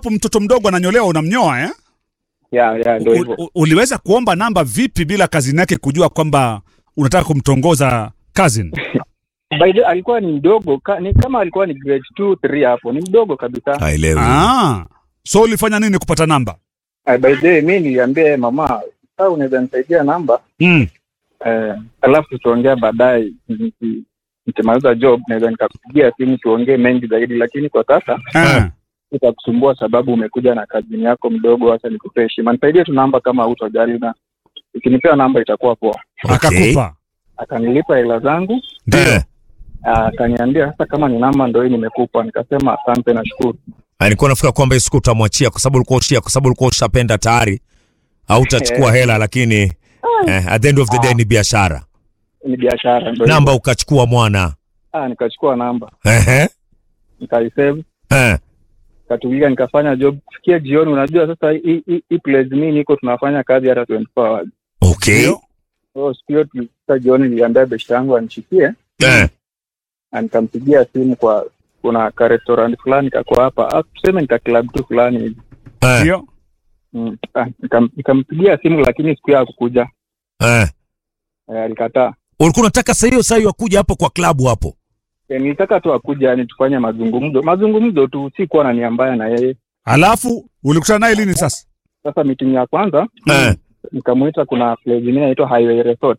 ambapo mtoto mdogo ananyolewa unamnyoa eh? ya ya ndio U- hivyo u- uliweza kuomba namba vipi bila kazini yake kujua kwamba unataka kumtongoza cousin? by the alikuwa ni mdogo ka, ni kama alikuwa ni grade 2 3 hapo ni mdogo kabisa haelewi Ah, so ulifanya nini kupata namba? uh, by the way mi niliambia yeye, mama sasa unaweza nisaidia namba Mm. eh, alafu tutaongea baadaye niki- nikimaliza job naweza nikakupigia simu tuongee mengi zaidi lakini kwa sasa Ah. itakusumbua sababu umekuja na kazini yako mdogo hasa nikupe heshima nisaidie tu namba kama hutojali na ukinipea namba itakuwa poa Okay. Akakupa. akanilipa hela zangu Eh, ah, akaniambia sasa kama ni namba ndo hii nimekupa nikasema asante nashukuru alikuwa nafikira kwamba hii siku utamwachia kwa sababu ulikuwa ushia kwa sababu ulikuwa ushapenda tayari au utachukua hela lakini eh, at the end of the day ni biashara ni biashara ndo namba ukachukua mwana ah, nikachukua namba Ehe. nikaisave Eh. nikatulia nikafanya job kufikia jioni unajua sasa hii hii- hii place mi niko tunafanya kazi hata 24 hours okay Ndio. so siku hiyo tulifika jioni niliambia beshte yangu anishikie Eh. na nikampigia simu kwa kuna ka restaurant fulani kako hapa ah, tuseme nika club tu fulani hivi Eh. Ndio. mm. ah, nikam- nikampigia simu lakini siku hiyo hakukuja Eh. eh, alikataa ulikuwa unataka saa hiyo saa hiyo akuja hapo kwa klabu hapo eh, nilitaka tu akuja yani tufanye mazungumzo mazungumzo tu si kuwa na nia mbaya na yeye Alafu ulikutana naye lini sasa? sasa meeting ya kwanza Eh. nikamuita kuna place ingine inaitwa highway resort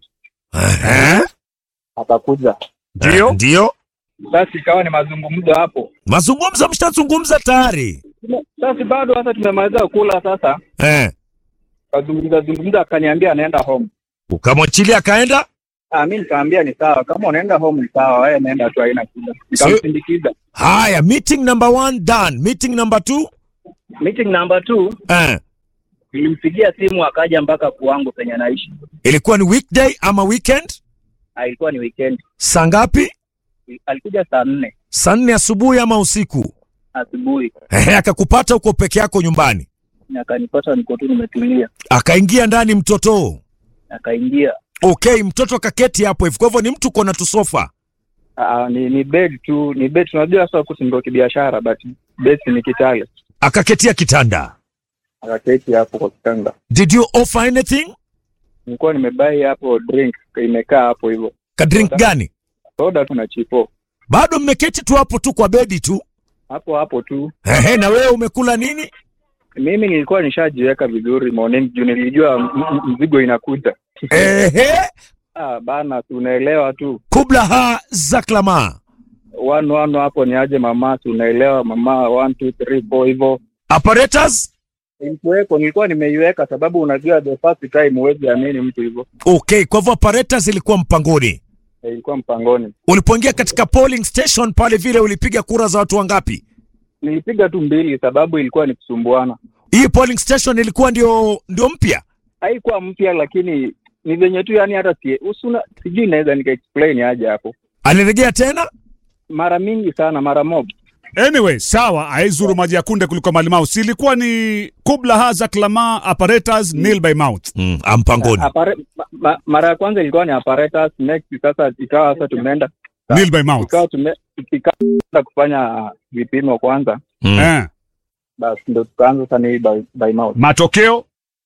Eh. akakuja Ndio. ndio sasa ikawa ni mazungumzo hapo mazungumzo mshazungumza tayari sasa bado hata tumemaliza kula sasa eh. kazungumza zungumza akaniambia anaenda home ukamwachilia akaenda ah mi nikaambia ni sawa kama unaenda home ni sawa wewe nenda tu haina shida nikamsindikiza haya meeting number one done meeting number two meeting number two eh. nilimpigia simu akaja mpaka kuwangu penye anaishi ilikuwa ni weekday ama weekend Ah, ilikuwa ni weekend saa ngapi alikuja saa nne saa nne asubuhi ama usiku asubuhi Ehe, akakupata uko peke yako nyumbani na akanipata niko tu nimetulia akaingia ndani mtoto akaingia okay mtoto akaketi hapo hivi kwa hivyo ni mtu kona tusofa Ah, ni ni bed tu ni bed tunajua sasa huku si ndo kibiashara but bed ni kitale akaketia kitanda akaketi hapo kwa kitanda did you offer anything nilikuwa nimebai hapo drink imekaa hapo hivyo ka drink gani soda tu na chipo bado mmeketi tu hapo tu kwa bedi tu hapo hapo tu Ehe, na wewe umekula nini mimi nilikuwa nishajiweka vizuri morning juu nilijua m- m- mzigo inakuja Ehe, ah, bana tunaelewa tu kubla ha zaklama one one hapo ni aje mama tunaelewa mama one two three four hivyo apparatus ilikuweko nilikuwa nimeiweka sababu unajua the first time huwezi amini mtu hivyo okay kwa hivyo apparatus ilikuwa mpangoni Eh, ilikuwa mpangoni ulipoingia katika polling station pale vile ulipiga kura za watu wangapi nilipiga tu mbili sababu ilikuwa ni kusumbuana hii polling station ilikuwa ndio ndio mpya haikuwa mpya lakini ni venye tu yani hata si, usuna sijui naweza nika explain aje hapo alirejea tena mara mingi sana mara mob Anyway, sawa, aizuru maji ya kunde kuliko malimau. Si ilikuwa ni kubla haza klama apparatus nil by mouth. mm, ampangoni Apare, ma, ma, mara ya kwanza ilikuwa ni apparatus next sasa ikawa sasa tumeenda Nil by mouth. ikawa tume ikaanza kufanya vipimo kwanza mm. Eh. basi ndo tukaanza sasa ni by, by mouth Matokeo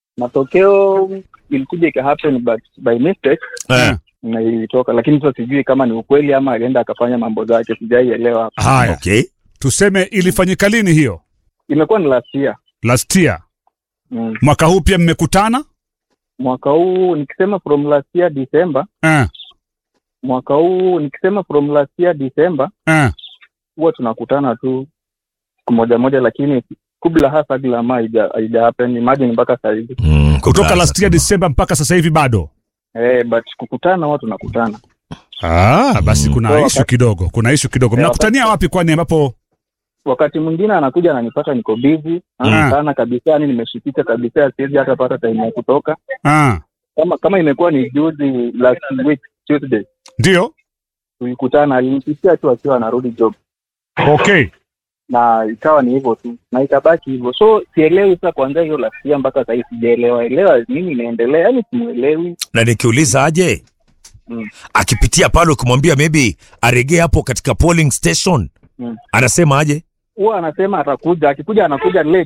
matokeo ilikuja ika happen but by mistake eh. na ilitoka lakini sasa sijui kama ni ukweli ama alienda akafanya mambo zake sijaielewa hapo haya, okay tuseme ilifanyika lini hiyo? imekuwa ni last year Last year. mm. Mwaka huu pia mmekutana? mwaka huu nikisema from last year December Eh. mwaka huu nikisema from last year December Eh. huwa tunakutana tu siku moja moja lakini kubla hasa glama haija haija happen imagine mpaka saa hizi mm, Kutoka kubla last year Zaklama. December mpaka sasa hivi bado. eh but kukutana huwa tunakutana Ah, basi Mm. kuna So, ishu wakati- kidogo. Kuna ishu kidogo. Eh, Mnakutania wapi kwani ambapo wakati mwingine anakuja ananipata niko busy Mm. sana kabisa yani nimeshikika kabisa siwezi hata pata time ya kutoka ah, kama kama imekuwa ni juzi last week Tuesday ndio? tulikutana alinipitia tu akiwa anarudi job Okay. na ikawa ni hivyo tu na ikabaki hivyo so sielewi sasa kuanzia hiyo last year mpaka sahii sijaelewa elewa nini inaendelea yani simuelewi na nikiuliza aje Mm. akipitia pale ukimwambia maybe aregee hapo katika polling station Mm. anasema aje huwa anasema atakuja akikuja anakuja late